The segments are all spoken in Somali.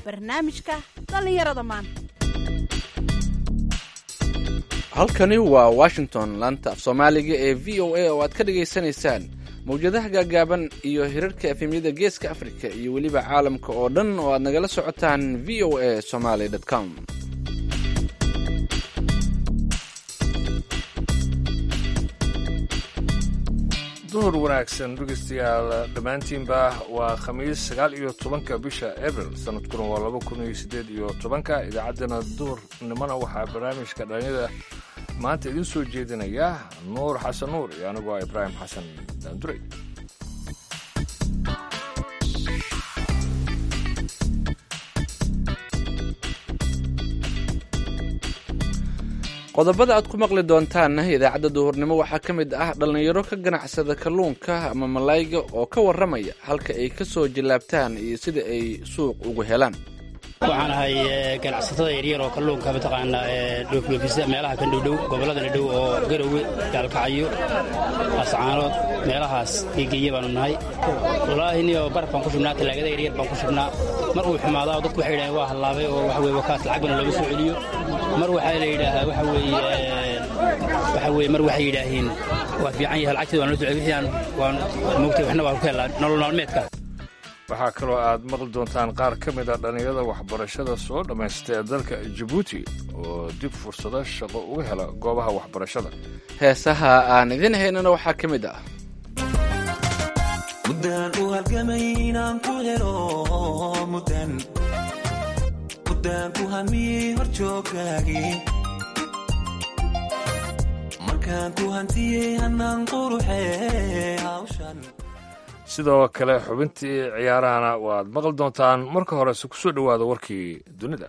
barnaamijka dhallinyarada maanta halkani waa washington laanta af soomaaliga ee v o a oo aad ka dhagaysanaysaan mawjadaha gaagaaban iyo hirarka efemyada geeska afrika iyo weliba caalamka oo dhan oo aad nagala socotaan v o a somaly com duhur wanaagsan dhegeystayaal dhammaantiinba waa khamiis sagaal iyo tobanka bisha abril sanadkuna waa laba kun iyo siddeed iyo tobanka idaacaddana duhurnimona waxaa barnaamijka dhalinyada maanta idiin soo jeedinaya nuur xasan nuur iyo anigu ah ibraahim xasan daanduray qodobada aad ku maqli doontaanna idaacadda duhurnimo waxaa ka mid ah dhallinyaro ka ganacsada kalluunka ama malayga oo ka warramaya halka ay ka soo jallaabtaan iyo sida ay suuq ugu helaan waxaan ahay ganacsatada yaryar oo kalluunka mataqaanaa dhoofdhoofisa meelaha kan dhowdhow gobolladana dhow oo garowe gaalkacyo ascaanood meelahaas geegeeye baanu nahay wallaahi niyo baraf baan ku shubnaa tallaagada yaryar baan ku shubnaa mar uu xumaadaa oo dadku waxay yidhahdeen waa hallaabay oo waxa weye wakaas lacag bana looga soo celiyo mar waxaa la yidhaahaa waxa weeye waxa weye mar waxay yidhaahiin waa fiican yahay lacagteeda waan loo soo celiyo wixii aan waan moogtay waxna waan ku helnaa nolol maalmeedka waxaa kaloo aad maqli doontaan qaar ka mid a dhallinyarada waxbarashada soo dhammaysta ee dalka jabuuti oo dib fursado shaqo uga hela goobaha waxbarashada heesaha aan idin haynana waxaa ka mid ah muddaan u halgamay inaan ku helo muddaan muddaan ku hamiyey horjooggaagii markaan ku hantiyey hannaan quruxee hawshan sidoo kale xubintii ciyaarahana waad maqli doontaan marka horese ku soo dhowaada warkii dunida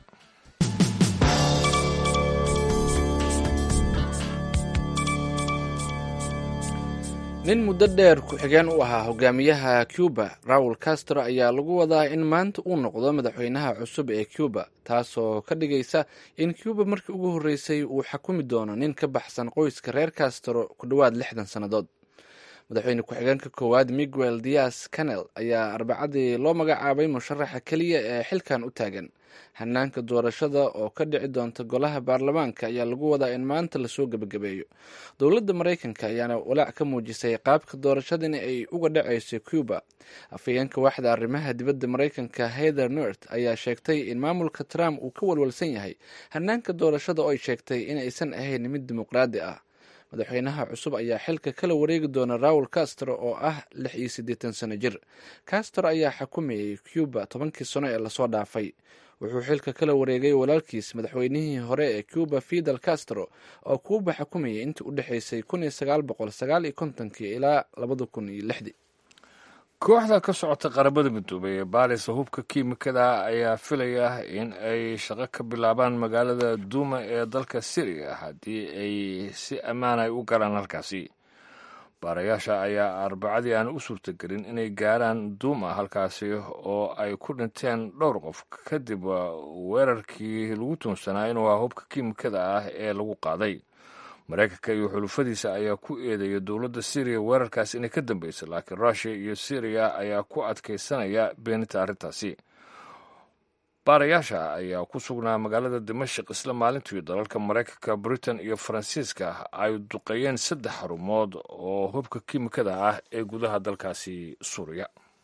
nin muddo dheer ku-xigeen u ahaa hogaamiyaha cuba raul castro ayaa lagu wadaa in maanta uu noqdo madaxweynaha cusub ee cuba taasoo ka dhigaysa in cuba markii ugu horreysay uu xakumi doono nin ka baxsan qoyska reer castro ku dhowaad lixdan sannadood madaxweyne ku-xigeenka koowaad miguel dias canel ayaa arbacadii loo magacaabay musharaxa keliya ee xilkan u taagan hanaanka doorashada oo ka dhici doonta golaha baarlamaanka ayaa lagu wadaa in maanta lasoo gebagabeeyo dowladda maraykanka ayaana walaac ka muujisay qaabka doorashadani ay uga dhacayso cuba afhayeenka waaxda arrimaha dibadda maraykanka heather nort ayaa sheegtay in maamulka trump uu ka walwalsan yahay hanaanka doorashada oo ay sheegtay inaysan ahayn mid dimuqraadi ah madaxweynaha cusub ayaa xilka kala wareegi doona raul castro oo ah lix iyo siddeetan sano jir castro ayaa xukumayay cuba tobankii sano ee lasoo dhaafay wuxuu xilka kala wareegay walaalkiis madaxweynihii hore ee cuba fidel castro oo cuba xukumayay intii u dhexaysay kun iyo sagaal boqol sagaal iyo kontonkii ilaa labada kun iyo lixdii kooxda ka socota qaramada midoobay ee baarisa hubka kiimikada ayaa filaya in ay shaqo ka bilaabaan magaalada duuma ee dalka syriya haddii ay si ammaan ay u galaan halkaasi baarayaasha ayaa arbacadii aan u suurtagelin inay gaaraan duuma halkaasi oo ay ku dhinteen dhowr qof kadib weerarkii lagu tuunsanaa inuu ah hubka kiimikada ah ee lagu qaaday maraykanka iyo xulufadiisa ayaa ku eedeeya dowladda syriya weerarkaas inay ka dambeysay laakiin rushia iyo syriya ayaa ku adkaysanaya beeninta arrintaasi baarayaasha ayaa ku sugnaa magaalada dimashik isla maalintii dalalka maraykanka britain iyo faransiiska ay duqeeyeen saddex xarumood oo hubka kiimikada ah ee gudaha dalkaasi suuriya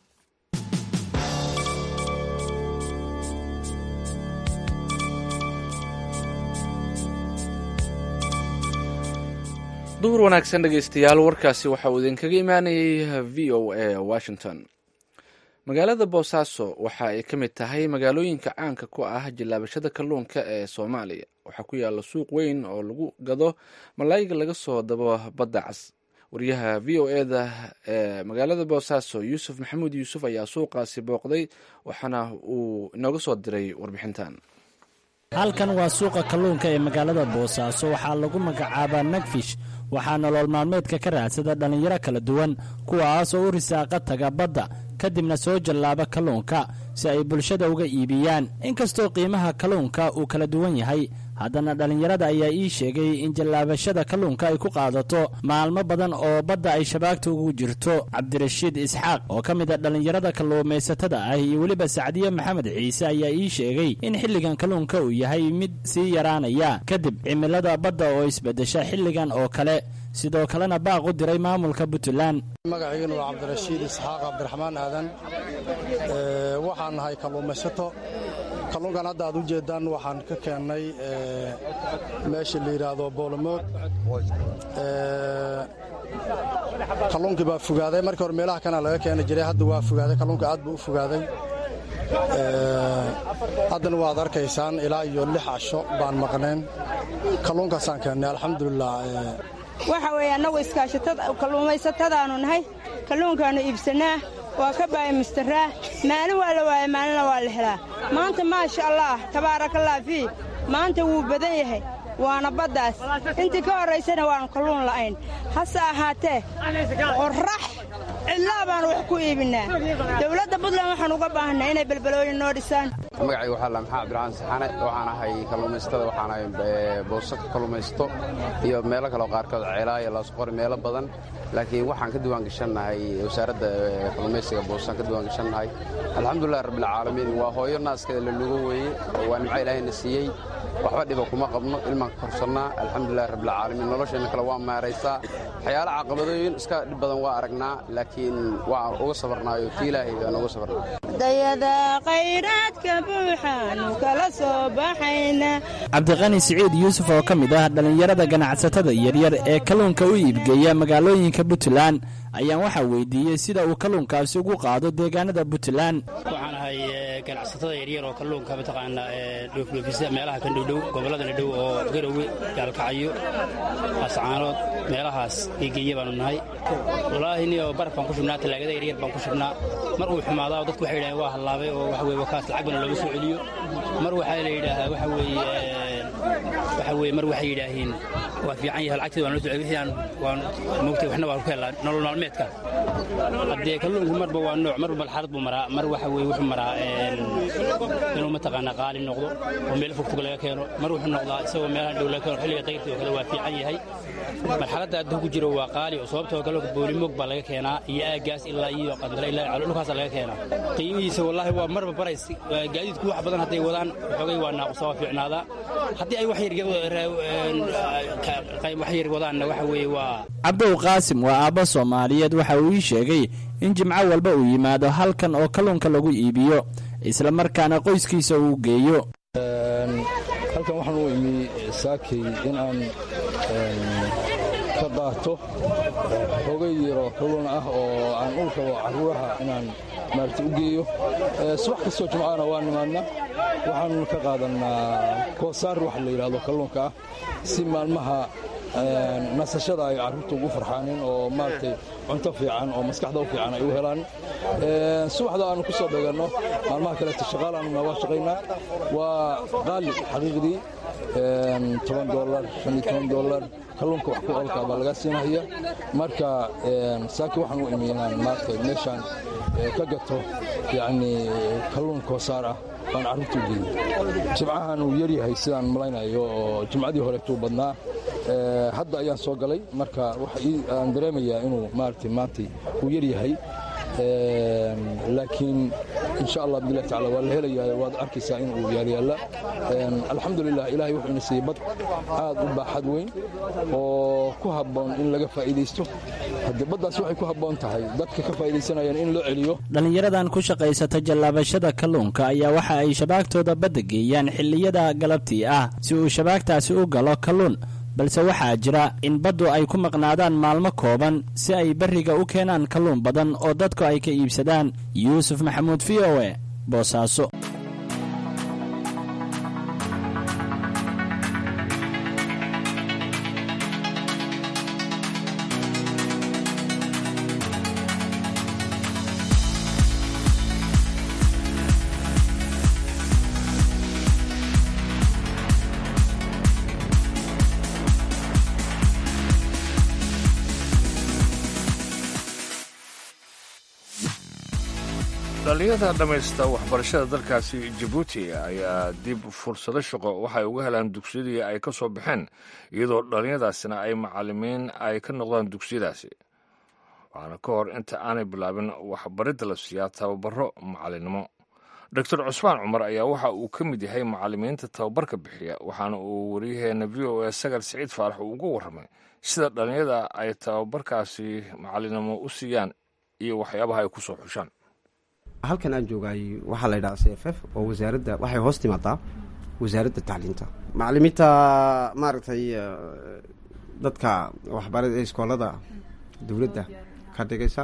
duhur wanaagsan dhegaystayaal warkaasi waxa uu idinkaga imaanayay v o a washington magaalada boosaaso waxa ay ka mid tahay magaalooyinka caanka ku ah jillaabashada kalluunka ee soomaaliya waxaa ku yaalla suuq weyn oo lagu gado malaayiga laga soo dabo badda cas wariyaha v o eda ee magaalada boosaaso yuusuf maxamuud yuusuf ayaa suuqaasi booqday waxaana uu inooga soo diray warbixintan halkan waa suuqa kalluunka ee magaalada boosaaso waxaa lagu magacaabaa nagfish waxaa nolol maalmeedka ka raadsada dhallinyaro kala duwan kuwaas oo u risaaqa taga badda kadibna soo jallaaba kalluunka si ay bulshada uga iibiyaan inkastoo qiimaha kalluunka uu kala duwan yahay haddana dhallinyarada ayaa ii sheegay in jallaabashada kalluunka ay ku qaadato maalmo badan oo badda ay shabaagta ugu jirto cabdirashiid isxaaq oo ka mid a dhallinyarada kalluumaysatada ah iyo weliba sacdiye maxamed ciise ayaa ii sheegay in xilligan kalluunka uu yahay mid sii yaraanaya kadib cimilada badda oo isbeddesha xilligan oo kale sidoo kalena baaq u diray maamulka puntland magaciigana waa cabdirashiid isxaaq cabdiraxmaan aadan waxaan nahay kalluumaysato kalluunkan hadda aad u jeeddaan waxaan ka keennay meesha la yidhaahdo boolomood kalluunkii baa fogaaday markii hore meelaha kana laga keeni jiray hadda waa fogaaday kalluunka aad buu u fogaaday haddana waad arkaysaan ilaa iyo lix casho baan maqnayn kalluunkaasaan keennay alxamdulilah waxa weeye annagu iskaashakalluumaysatadaannu nahay kalluunkaannu iibsannaa waa ka baayamistaraa maalin waa la waaya maalina waa la helaa maanta maasha allaah tabaarakallah fii maanta wuu badan yahay waana baddaas intii ka horraysana waannu kalluun la'ayn hase ahaatee qorrax cidlaa baannu wax ku iibinnaa dawladda buntland waxaan uga baahanaa inay belbalooyin noo dhisaan magacayga waxaa la maxaa cabdiraxmaan saxane waxaan ahay kalluumaysatada waxaan ahay booso ka kalluumaysto iyo meelo kaleo qaarkood ceelaayo laasqori meelo badan laakiin waxaan ka diwaan gashannahay wasaaradda kalluumaysiga boosaan ka diwaan gashannahay alxamdulilah rabbilcaalamiin waa hooyo naaskeeda la lugo weeye waa nimco ilaahayna siiyey waxba dhiba kuma qabno ilmaan ka korsannaa alxamdulilah rabbilcaalamiin nolosheenna kale waa maaraysaa waxyaala caqabadooyin iska dhib badan waa aragnaa laakiin waa uga sabarnaayo ti ilaahay baan uga sabarnaa dayada khayraadka buuxaanu kala soo baxayna cabdiqani siciid yuusuf oo ka mid ah dhallinyarada ganacsatada yaryar ee kalluunka u iibgeeya magaalooyinka puntland ayaan waxaa weydiiyey sida uu kalluunkaasi ugu qaado deegaanada puntland waxaan ahay ganacsatada yaryar oo kalluunka mataqaana dhoofdhoofisa meelaha kan dhowdhow gobolladana dhow oo garowe gaalkacyo ascaanood meelahaas geegeeye baanu nahay wallaahi niyo baraf baan ku shubnaa talaagada yaryar baan ku shubnaa mar uu xumaadaa dadku waxay yidhahdeen waa hallaabay oo waxa weye wakaas lacag bana looga soo celiyo mar waxaa la yidhaahaa waxa weeye waxa weye mar waxay yidhaaheen waa fiican yahay lacagteeda waan loo soo celiyo wixii aan waan moogtay waxna waan ku helaa nolol maalmeedka haddee kalluunku marba waa nooc marba balxarad buu maraa mar waxa weye wuxuu maraa inuu mataqaanaa qaali noqdo oo meel fogfog laga keeno mar wuxuu noqdaa isagoo meelahan dhow laga keeno xilliga dayrtii oo kale waa fiican yahay marxaladda adda ku jiro waa qaali oo sababtoo kalluunka boolimoog baa laga keenaa iyo aaggaas ilaa iyo qandara ilaa calo dhulkaasa laga keenaa qiimihiisa wallaahi waa marba barays gaadiidku wax badan hadday wadaan xoogay waa naaqusa waa fiicnaadaa haddii ay wax yar wadaanna waxa weeye waa cabdow qaasim waa aabbo soomaaliyeed waxa uu ii sheegay in jimco walba uu yimaado halkan oo kalluunka lagu iibiyo isla markaana qoyskiisa uu geeyo halkan waxaan u imi saakay in aan ka qaato hogay yaroo kalluun ah oo aan u rabo carruuraha inaan maarata u geeyo subax kastoo jimcana waa nimaadna waxaan ka qaadannaa koosaar waxa la yidhahdo kalluunka ah si maalmaha nasashada ay carruurta ugu farxaanin oo maaragtay cunto fiican oo maskaxda u fiican ay u helaan subaxda aanu ku soo dheganno maalmaha kaleeto shaqaal aanuna waa shaqaynaa waa qaali xaqiiqdii toban dolar shan iyo toban dolar kalluunka wax ku olka baa lagaa siinahaya marka saaki waxaan u imi inaan maaragtay meeshaan ka gato yacni kalluun koosaar ah baan carruurta u geeyey jimcahan uu yaryahay sidaan malaynayo oo jimcadii horeetuu badnaa hadda ayaan soo galay marka aan dareemayaa inuu maaragtay maantay uu yaryahay laakiin insha allah bidillah tacala waa la helayaa waad arkaysaa in uu yaaryaalla alxamdulilah ilahay wuxuu ina siiyey bad aad u baaxad weyn oo ku habboon in laga faa'iidaysto haddii baddaas waxay ku habboon tahay dadka ka faa'iidaysanayaan in loo celiyo dhallinyaradan ku shaqaysata jallaabashada kalluunka ayaa waxa ay shabaagtooda badda geeyaan xilliyada galabtii ah si uu shabaagtaasi u galo kalluun balse waxaa jira in baddu ay ku maqnaadaan maalmo kooban si ay berriga u keenaan kalluun badan oo dadku ay ka iibsadaan yuusuf maxamuud v o e boosaaso dhalinyada dhammaysta waxbarashada dalkaasi jabuuti ayaa dib fursado shaqo waxay uga helaan dugsiyadii ay ka soo baxeen iyadoo dhalinyadaasina ay macalimiin ay ka noqdaan dugsiyadaasi waxaana ka hor inta aanay bilaabin waxbaridda la siiyaa tababaro macalinimo doctor cusmaan cumar ayaa waxa uu ka mid yahay macalimiinta tababarka bixiya waxaana uu waryaheena v o a sagar siciid faarax uu uga warramay sida dhalinyada ay tababarkaasi macalinimo u siiyaan iyo waxyaabaha ay ku soo xushaan halkan aan joogaay waxaa la ydhaha c f f oo wasaaradda waxay hoos timaadaa wasaaradda tacliinta macalimiinta maaragtay dadka waxbara iskoolada dowladda ka dhigaysa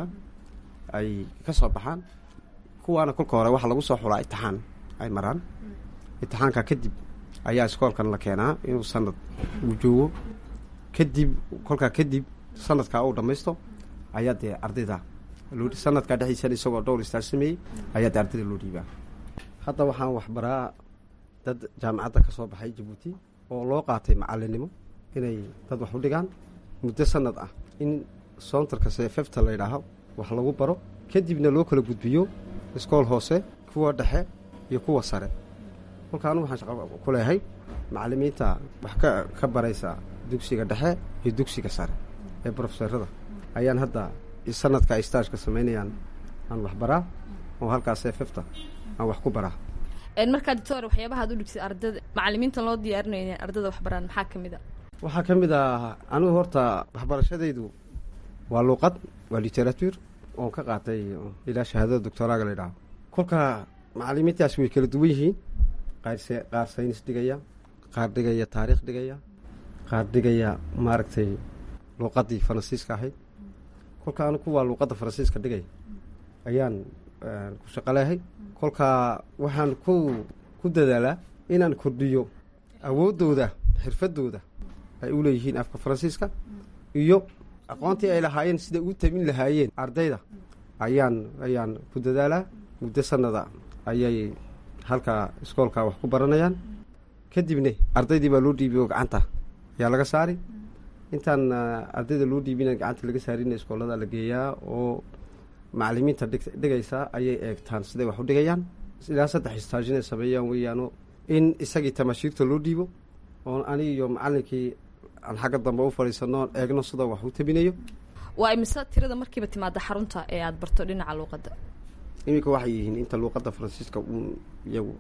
ay ka soo baxaan kuwaana kolka hore waxaa lagu soo xulaa itixaan ay maraan itixaanka kadib ayaa iskoolkan la keenaa inuu sanad uu joogo kadib kolkaa kadib sanadkaa uu dhammaysto ayaa dee ardayda sanadkaa dhexdiisana isagoo dhowr istaar sameeyey ayaa dee ardayda loo dhiibaa hadda waxaan waxbaraa dad jaamacadda ka soo baxay jabuuti oo loo qaatay macalinimo inay dad wax u dhigaan muddo sanad ah in soontarka seefefta la ydhaaho wax lagu baro kadibna loo kala gudbiyo iskool hoose kuwa dhexe iyo kuwa sare kolka anugu waxaan shaqo ku leehay macalimiinta wax ka ka baraysa dugsiga dhexe iyo dugsiga sare ee brofeserada ayaan hadda sanadka ay staajka samaynayaan aan wax baraa oo halkaas seefefta aan wax ku baraa markaa doctor waxyaabaha ad u dhigtid ardada macalimiinta loo diyaarinayo inay ardada wax baraan maxaa ka mid a waxaa ka mid ah anigu horta waxbarashadaydu waa luuqad waa literature oon ka qaatay ilaa shahaadada doctoraaga la ydhaho kolka macalimiintaas way kala duwan yihiin qaar qaar saynis dhigaya qaar dhigaya taariikh dhigaya qaar dhigaya maaragtay luuqadii faransiiska ahayd kolka anigu kuwaa luuqadda faransiiska dhigaya ayaan ku shaqo leehay kolka waxaan ku ku dadaalaa inaan kordhiyo awooddooda xirfadooda ay u leeyihiin afka faransiiska iyo aqoontii ay lahaayeen sida u tabin lahaayeen ardayda ayaan ayaan ku dadaalaa muddo sanada ayay halkaa iskoolka wax ku baranayaan kadibna ardaydii baa loo dhiibiy oo gacanta ayaa laga saari intaan ardayda loo dhiibina gacanta laga saarina iskoolada la geeyaa oo macalimiinta dhigaysa ayay eegtaan siday wax u dhigayaan ilaa saddex istaajinay sameeyaan weeyaano in isagii tamashiirta loo dhiibo oon ani iyo macalinkii aan xagga dambe u fadhiisano eegno sida wax u tabinayo waa imise tirada markiiba timaada xarunta ee aada barto dhinaca luuqadda iminka waxay yihiin inta luuqadda faransiiska uun iyagu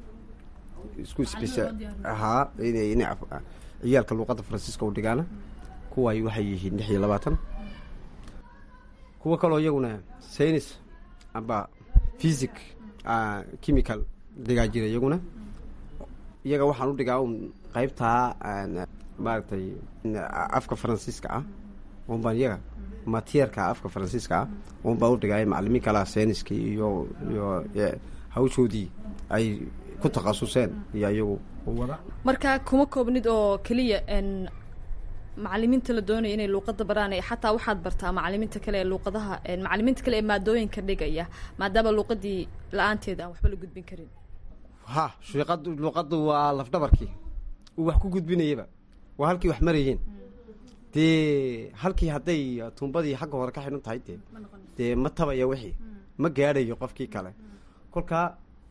isku spesa ahaa ina ciyaalka luuqadda faransiiska u dhigaana kuwaay waxay yihiin lix iyo labaatan kuwo kaloo iyaguna saynis amba physic chemical dhigaa jira iyaguna iyaga waxaan u dhigaa un qaybtaa maaragtay afka faransiiska ah un baan iyaga matierka afka faransiiska ah un baan u dhigaa macalimiin kalaa sayniskii iyo iyo hawshoodii ay ku takhasuseen iyo iyagu wada marka kuma koobnid oo keliya macalimiinta la doonaya inay luuqadda baraan xataa waxaad bartaa macalimiinta kale ee luuqadaha macalimiinta kale ee maadooyinka dhigaya maadaama luuqadii la-aanteeda aan waxba la gudbin karin ha shiiqad luuqaddu waa lafdhabarkii uu wax ku gudbinayaba waa halkii wax marayeen dee halkii hadday tuumbadii xagga hore ka xidhan tahay dee dee ma tabaya wixii ma gaadhayo qofkii kale kolkaa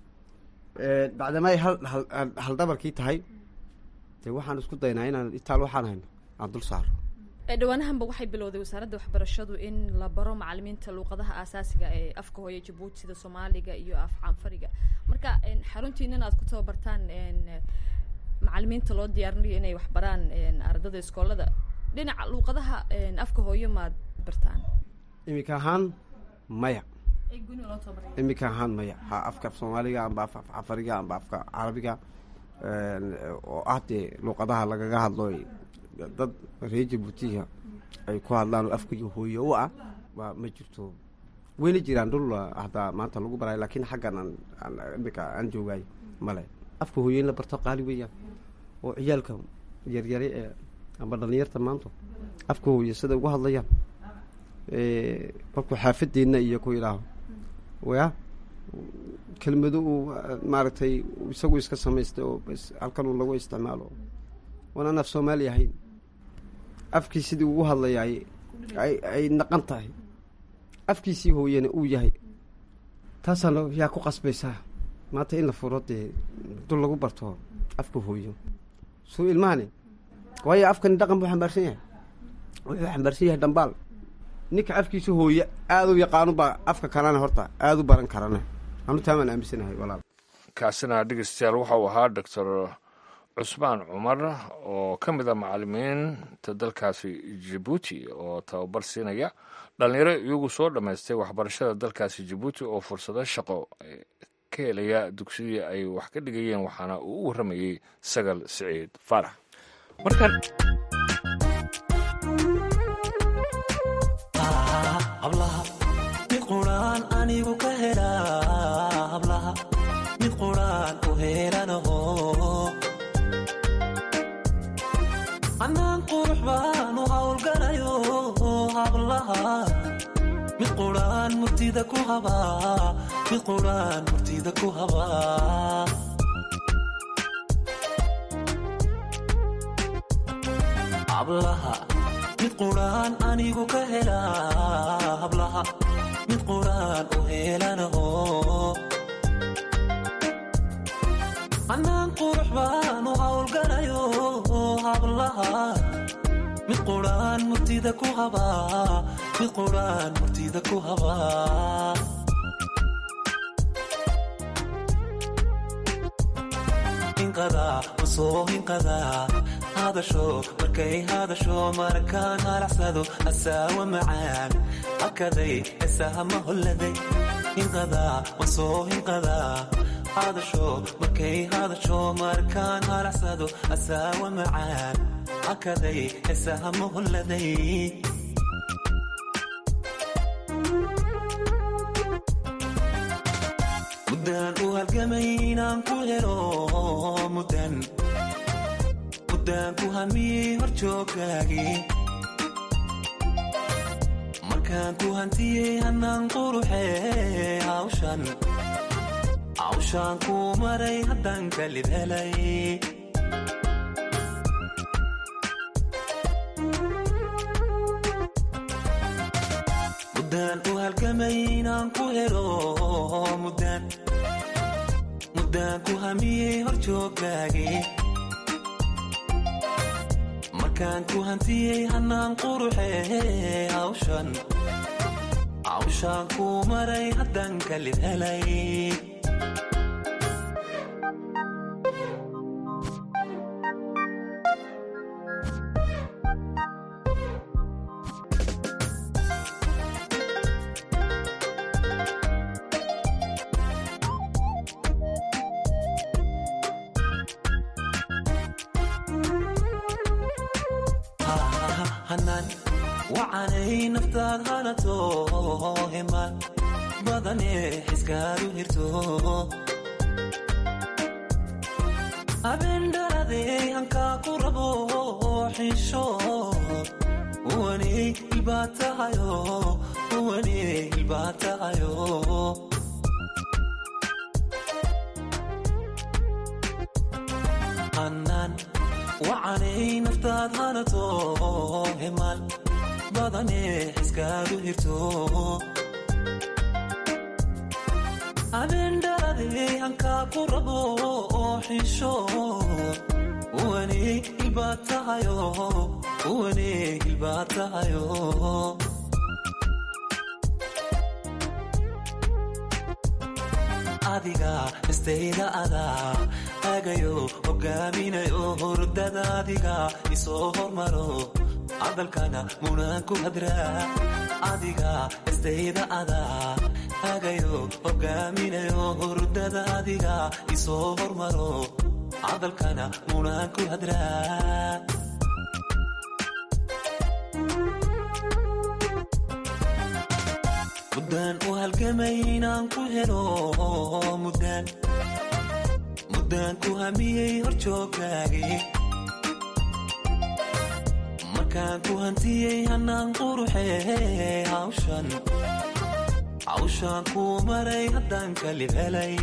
bacdama ay hal haldhabarkii tahay dee waxaan isku daynaa inaan itaal waxaan hayno aan dul saaro dhawaanahanba waxay bilowday wasaaradda waxbarashadu in la baro macalimiinta luuqadaha aasaasiga ee afka hooye jabuuti sida soomaaliga iyo af canfariga marka xaruntiinan aad ku tababartaan macalimiinta loo diyaarinayo inay wax baraan ardada iskoolada dhinaca luuqadaha afka hooyo maad bartaan iminka ahaan maya iminka ahaan maya ha afka soomaaliga amba af cafariga amba afka carabiga oo ah dee luuqadaha lagaga hadlo dad reer jabuutiga ay ku hadlaan oo afka hooye u ah waa ma jirto weyna jiraan dhul hadaa maanta lagu barayo laakiin xaggan aan imika aan joogaay male afka hooye in la barto qaali weeyaan oo ciyaalka yaryare ee amba dhalinyarta maanta afka hooye siday ugu hadlayaan markuu xaafadeenna iyo ku yidhaaho ya kelmado uu maaragtay isagu iska samaystay oo halkan uu lagu isticmaalo waanaan af soomaali ahayn afkii sidii ugu hadlayaay ay ay naqan tahay afkiisii hooyena uu yahay taasaana yaa ku qasbaysaa maanta in la furo dee dul lagu barto afka hooyo suu ilmahani waayo afkani dhaqan buu xambaarsan yahay wuxuu xambaarsan yahay dhambaal ninka afkiisa hooye aada u yaqaanu baa afka kalena horta aada u baran karana anu taamaan aaminsanahay walaal kaasina dhegeystayaal waxauu ahaa doctor cusmaan cumar oo ka mid a macalimiinta dalkaasi jabuuti oo tababar siinaya dhalinyaro iyagu soo dhammaystay waxbarashada dalkaasi jabuuti oo fursado shaqo ka helaya dugsidii ay wax ka dhigayeen waxaana uu u warramayey sagal siciid faarax markan hablaha mid quraan anigu ka helaa hablaha mid quraan u heelanaho anaan qurux baanu hawlgalayo hablaha mid quraan murtida ku habaa mid quraan murtida ku habaa hablaha mid quraan anigu ka helaa hablaha mid quraan u heelanaho anaan qurux baanu hawlgalayo hablaha mid quraan murtida ku habaa mid quraan murtida ku habaa hinqadaa usoo hinqadaa hadasho markay hadasho markaan halacsado asaawa macaan hakaday esahama holladay hinqadaa wasoo hinqadaa hadasho markay hadasho markaan halacsado asaawa macaan hakaday esahama holladay muddaan u halgamay inaan ku helo muddan muddaan ku hamiyey hor jooggaagii markaan ku hantiyey hannaan quruxee hawshan hawshaan kuu maray haddaan kalid helay muddaan u halgamay inaan ku helo muddaan muddaan ku hamiyey hor jooggaagii markaan ku hantiyey hannaan quruxee hawshan hawshaan kuu maray haddaan kalid helay hanan wacanay naftaad hanato himan badane xiskaadu hirto habendhaladey hankaa ku rabo xisho uwaney ilbaa tahayo uwaney ilbaa tahayo hanan wacanay naftaad hanato himan badane xiskaadu hirto habendhaladey hankaa ku rabo xisho uwaney ilbaa tahayo uwaney ilbaa tahayo adiga istayda adaa agayo hogaaminayo hurdada adiga isoo hormaro hadalkana munaan ku hadraa adiga istayda adaa agayo hogaaminayo hurdada adiga isoo hormaro hadalkana munaan ku hadraa muddaan u halgamay inaan ku helo muddaan muddaan ku hamiyey hor jooggaagii markaan ku hantiyey hannaan quruxee hawshan hawshaan kuu maray haddaan kalib helay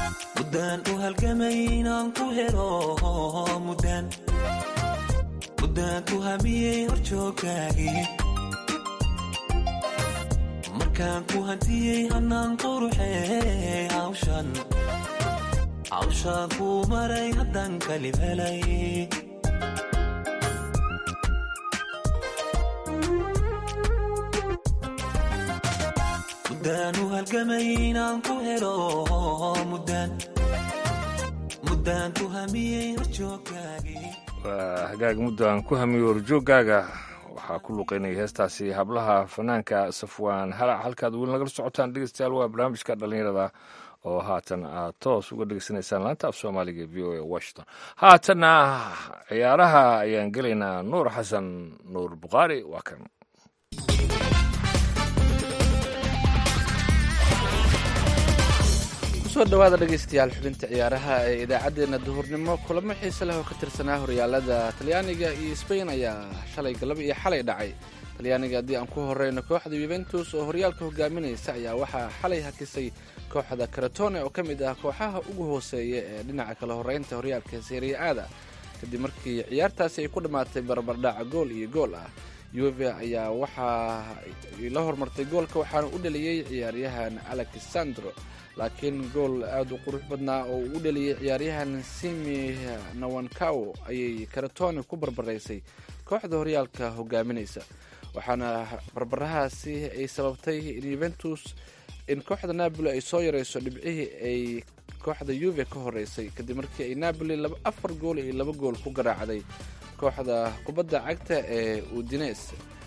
muddaan u halgamay inaan ku helo muddaan muddaan ku hamiyey horjooggaagii markaan ku hantiyey hannaan quruxee hawshan hawshaan kuu maray haddaan kalib helay muddaan u halgamay inaan ku helo muddaan muddaan ku hamiyey horjooggaagii waa hagaag muddaan ku hamiyo horjooggaaga waxaa ku luqeynaya heestaasi hablaha fanaanka safwaan halac halkaad weli nagala socotaan dhegeystayaal waa barnaamijka dhallinyarada oo haatan aad toos uga dhegeysanaysaan laanta af soomaaliga v o a washington haatanna ciyaaraha ayaan gelaynaa nuur xasan nuur bukhaari waa kan kusoo dhawaada dhegaystayaal xubinta ciyaaraha ee idaacaddeenna duhurnimo kulamo xiise leh oo ka tirsanaa horyaalada talyaaniga iyo sbain ayaa shalay galab iyo xalay dhacay talyaaniga haddii aan ku horeyno kooxda yuventus oo horyaalka hogaaminaysa ayaa waxaa xalay hakisay kooxda karatone oo ka mid ah kooxaha ugu hooseeya ee dhinaca kala horeynta horyaalka seeriya aada kadib markii ciyaartaasi ay ku dhammaatay barbardhaca gool iyo gool ah uve ayaa waxaa la hormartay goolka waxaana u dhaliyey ciyaaryahan alexandro laakiin gool aada u qurux badnaa oo uu u dhaliyey ciyaaryahan simi nawankawo ayay karatone ku barbaraysay kooxda horyaalka hogaaminaysa waxaana barbarahaasi ay sababtay in yuventus in kooxda napoli ay soo yarayso dhibcihii ay kooxda yuve ka horeysay kadib markii ay napoli afar gool iyo laba gool ku garaacday kooxda kubadda cagta ee udines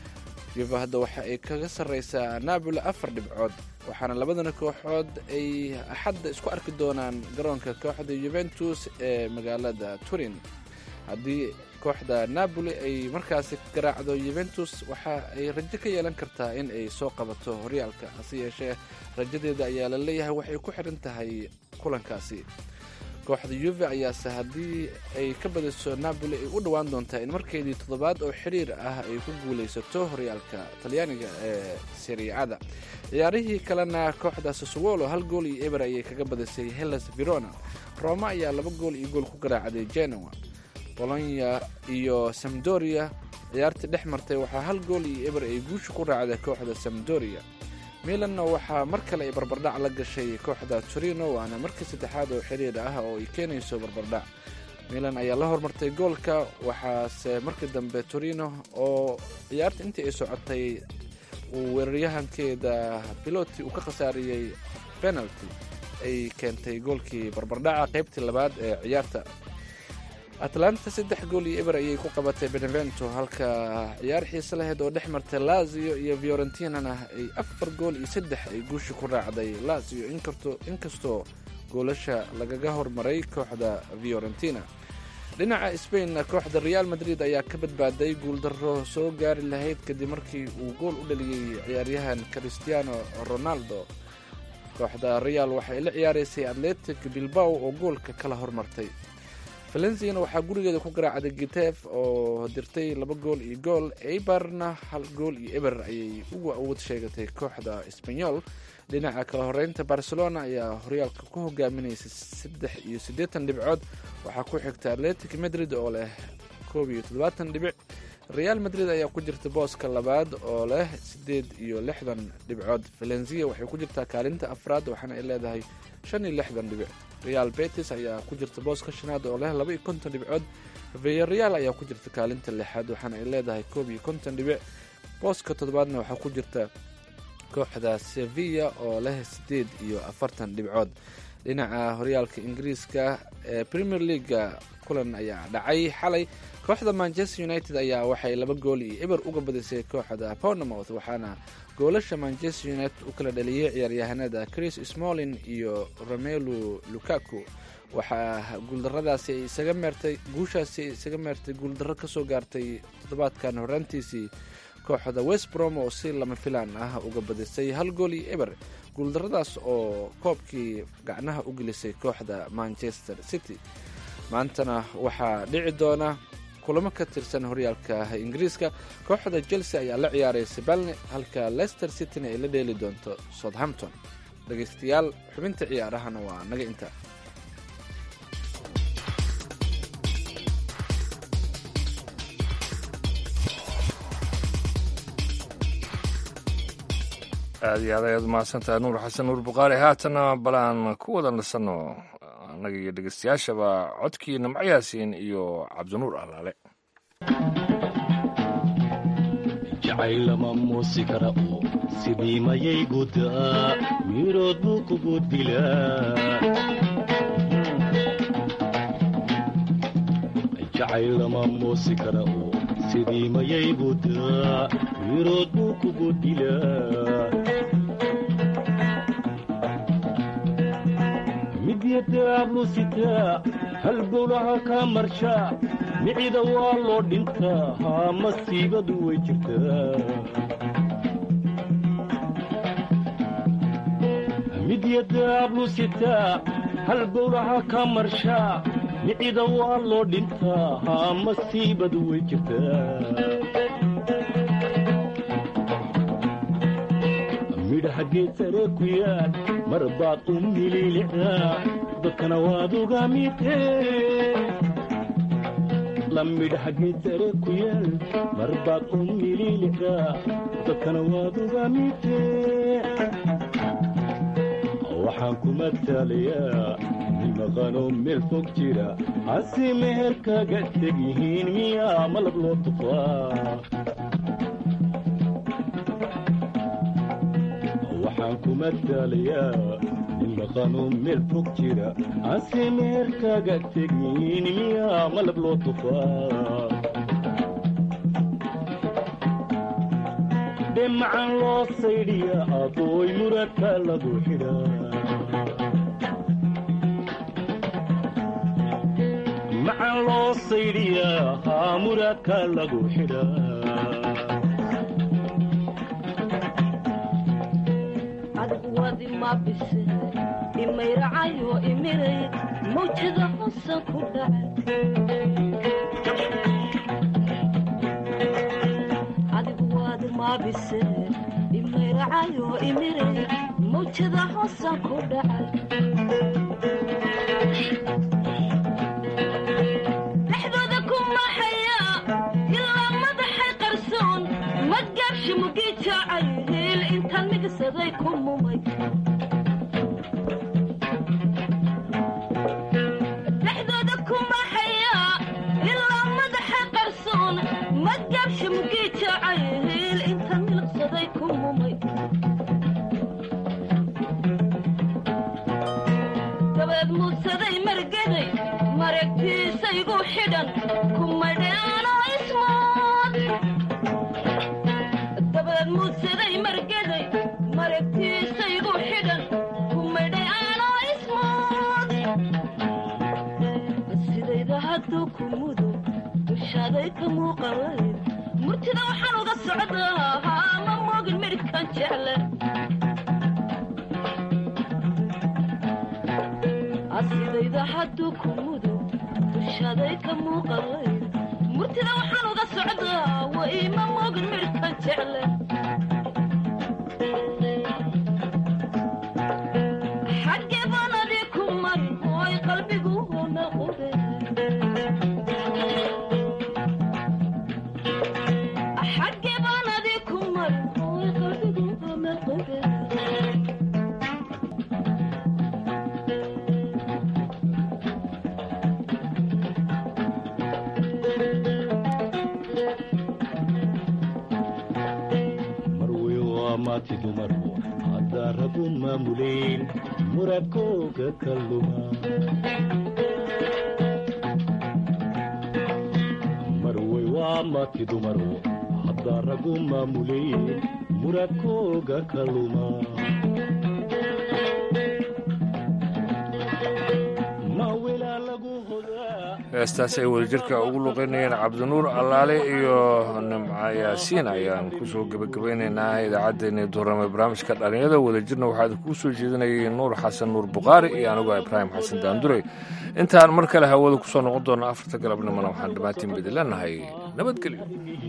yuve hadda waxa ay kaga sarreysaa napoli afar dhibcood waxaana labadana kooxood ay axadda isku arki doonaan garoonka kooxda yuventus ee magaalada turin haddii kooxda napoli ay markaasi garaacdo yuventus waxa ay rajo ka yeelan kartaa in ay soo qabato horyaalka hase yeeshee rajadeeda ayaa la leeyahay waxay ku xidhan tahay kulankaasi kooxda yuve ayaase haddii ay ka badiso napoli ay u dhowaan doontaa in markeedii toddobaad oo xiriir ah ay ku guulaysato horyaalka talyaaniga ee seriacada ciyaarihii kalena kooxda sasowolo hal gool iyo eber ayay kaga badisay hellas verona roma ayaa laba gool iyo gool ku garaacday genoa bolonya iyo samdoria ciyaartii dhex martay waxaa hal gool iyo eber ay guusha ku raacday kooxda samdoria milanna waxaa mar kale ay barbardhac la gashay kooxda torino waana markii saddexaad oo xiriir ah oo ay keenayso barbardhac milan ayaa la hormartay goolka waxaase markii dambe torino oo ciyaarta intii ay socotay uu weeraryahankeeda piloti uu ka khasaariyey penalty ay keentay goolkii barbardhaca qaybtii labaad ee ciyaarta atlanta saddex gool iyo eber ayay ku qabatay benevento halka ciyaar xiise laheyd oo dhex martay lazio iyo fiorentinana ay afar gool iyo saddex ay guusha ku raacday lazio inkastoo goolasha lagaga hormaray kooxda fiorentina dhinaca sbainna kooxda real madrid ayaa ka badbaaday guuldaro soo gaari lahayd kadib markii uu gool u dhaliyey ciyaaryahan cristiano ronaldo kooxda real waxay la ciyaaraysay atletic bilbao oo goolka kala hormartay valenciana waxaa gurigeeda ku garaacday gitef oo dirtay laba gool iyo gool eibarna hal gool iyo eber ayay uga awood sheegatay kooxda sbanyol dhinaca kala horeynta barcelona ayaa horyaalka ku hogaaminaysay saddex iyo siddeetan dhibcood waxaa ku xigta atletic madrid oo leh koob iyo toddobaatan dhibic real madrid ayaa ku jirta booska labaad oo leh siddeed iyo lixdan dhibcood valencia waxay ku jirtaa kaalinta afraad waxaana ay leedahay shan iyo lixdan dhibic real betis ayaa ku jirta booska shanaad oo leh laba iyo konton dhibcood viyareal ayaa ku jirta kaalinta lixaad waxaana ay leedahay koob iyo konton dhibic booska toddobaadna waxaa ku jirta kooxda sevilla oo leh siddeed iyo afartan dhibcood dhinaca horyaalka ingiriiska ee premier leaga kulan ayaa dhacay xalay kooxda manchester united ayaa waxay laba gool iyo eber uga badisay kooxda pownamouth waxaana goolasha manchester united u kala dhaliyey ciyaaryahanada chris smolin iyo romelu lukaku waxaa guuldaradaasi ay isaga meertay guushaasi ay isaga meertay guuldarro kasoo gaartay toddobaadkan horaantiisii kooxda westbrom oo si lama filaan ah uga badisay hal gool iyo eber guuldarradaas oo koobkii gacnaha u gelisay kooxda manchester city maantana waxaa dhici doona kulamo ka tirsan horyaalka ingiriiska kooxda chelsea ayaa la ciyaaraysa balne halka leicester cityna ay la dheeli doonto southampton dhegaystayaal xubinta ciyaarahana waa naga inta aad iyo aad ayaad umahadsantahay nuur xasan nuur bukhaari haatana balaan ku wada nasanno annaga iyo dhegeystayaashaba codkii nimco yaasiin iyo cabdinuur allaale jacayl lama muusi kara oo sidii mayay gudaa mirood buu kugu dilaa jacayl lama muusi kara oo sidii mayay gudaa mirood buu kugu dilaa midyadaablu sitaa halbowlaha kaa marshaa micida waa loo dhintaa haa masiibadu way jirtaa midyadaablu sitaa halbowlaha kaa marshaa micida waa loo dhintaa haa masiibadu way jirtaa midhaha geed sare ku yaal mar baad u mililicdaa dadkana waad uga midee la midhaha geed sare ku yaal mar baad u mililicdaa dadkana waad uga midee waxaan ku mataalayaa nin maqanoo meel fog jira hase meher kaga teg yihiin miyaa malab loo tufaa waxaan ku mataalayaa nin maqanoo meel fog jira hase meher kaga teg yihiin miyaa malab loo tufaa dhemacan loo saydhiya abooy muradka lagu xidhaa macan loo saydhiyaa haa muradka lagu xidhaa adwadi mabise imayracayo imiray mawjada hosan ku dhacay mabise imayracayo imiray mawjada hosan ku dhacay dhexdooda ku maxaya ilaa madaxay qarsoon madgaabshi mugii jaacay hiil intaan migsaday ku mumay dhexdooda ku maxaya ilaa madaxay qarsoon madgaabshi mugii jaacay hiil intaan milqsaday ku mumay dabeed muudsaday margaday maragtiisaygu xidhan kumadheanoo ismood dabeed muudsaday margaday maragtiisaygu xidhan kumadheanoo ismood sidayda hadduu ku mudo dushaaday ka muuqalay murtida waxaan uga socdaa haa ma moogin midhkan jecle asidayda hadduu ku mudo dushaaday ka muuqalay murtida waxaan uga socdaa way ma moogin midhkan jecle xaggee baan adii ku mari ooy qalbigu hona qube xaggee baan adii ku mari ooy qalbigu hona qube marwey waa maati dumarku haddaa ragu maamuleyn muradkooga ka luma marwey waa maati dumarku haddaa ragu maamuleyn muradkooga ka luma ma welaa lagu hodaa heestaasi ay wadajirka ugu luqeynayeen cabdinuur allaale iyo nimca yaasiin ayaan kusoo gebagabaynaynaa idaacaddeenii duurame barnaamijka dhallinyada wadajirna waxaa kuu soo jeedinayay nuur xasan nuur bukhaari iyo anigoo ibraahim xasan daandurey intaan mar kale hawada kusoo noqon doona afarta galabnimona waxaan dhammaantiin bidi leenahay nabadgelyo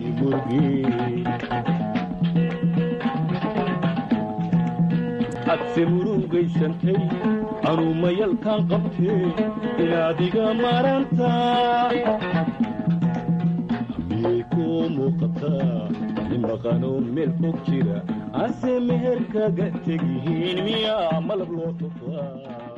adse murugaysantay anuu mayalkaan qabtee inaad iga marantaa miyay ku kuu muuqataa nin maqanoo meel fog jira ase meherkaga tegihiin miyaa malab loo tufaa